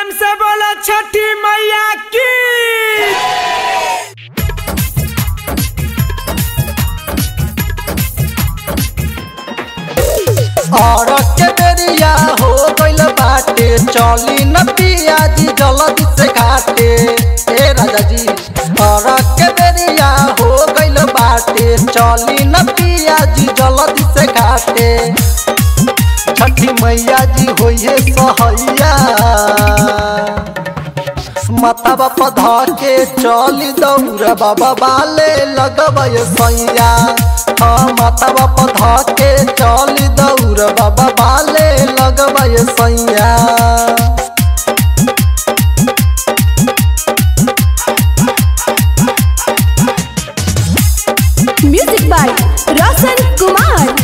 प्रेम से बोला छठी मैया की और के बेरिया हो गइल बाटे चली न पियाजी जल्दी से घाटे ए राजा जी और के बेरिया हो गइल बाटे चली न पियाजी जल्दी से घाटे छठी मैया जी होइए सहैया माता बापा ध के चली दौड़ बाबा बाले लगबय सैया हाँ माता बापा ध के चली दौड़ बाबा बाले लगबय सैया म्यूजिक बाय रोशन कुमार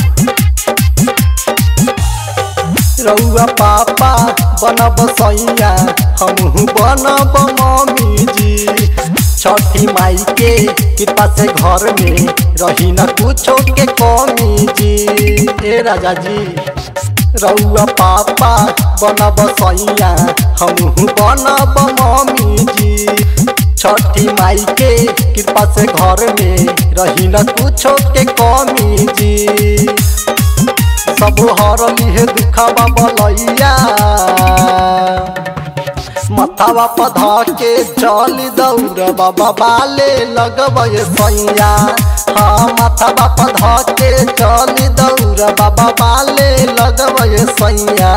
रउआ पापा बनब सैया हमहू बनब मम्मी जी छठी माई के कृपा से घर में रही न कुछो के कमी जी ए राजा जी रउआ पापा बनब सैया हमहू बनब मम्मी जी छठी माई के कृपा से घर में रही न कुछो के कमी जी सब हरली हे दुखावा बलैया मथावा पधा के चल दौड़ बाबा बाले लगबय सैया हाँ मथावा पधा के चल दौड़ बाबा बाले लगबय सैया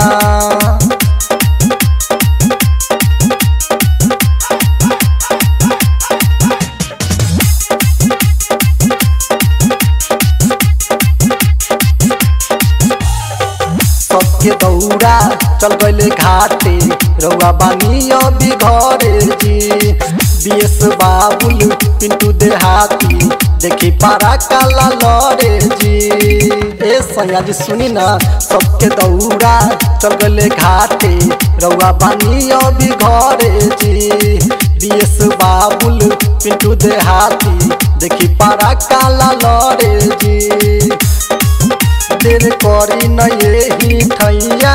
सबके दौड़ा चल गए घाटे रउआ बानी अभी घरे जी बीएस बाबुल पिंटू देहाती देखी पारा काला लरे जी ए सैया जी सुनी ना सबके दौड़ा चल गए घाटे रउआ बानी अभी घरे जी बीएस बाबुल पिंटू देहाती देखी पारा काला लरे जी देर करी न यही ठैया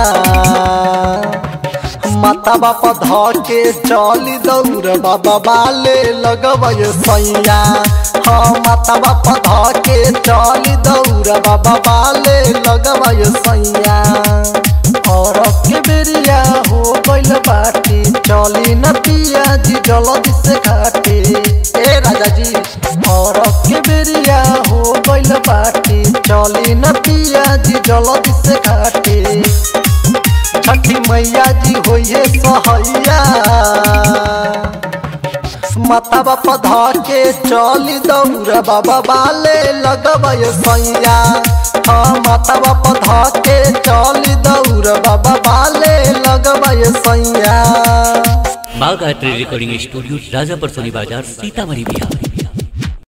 माता बापा ध के चली दौड़ बाबा बाले लगबय सैया हाँ माता बापा ध के चली दौड़ बाबा बाले लगबय सैया और के बेरिया हो गइल बाटी चली न पिया जी जल्दी से घाटे ए राजा जी और के बेरिया हो गइल बाटी चली न पिया जी जल्दी से घाटे छठी मैया जी होइए सहैया माता बापा ध के चली दौड़ बाबा बाले लगबय सैया हाँ माता बापा ध के चली दौड़ बाबा बाले लगबय सैया Bagh art recording studio Rajapar Soni बाजार सीतामढ़ी बिहार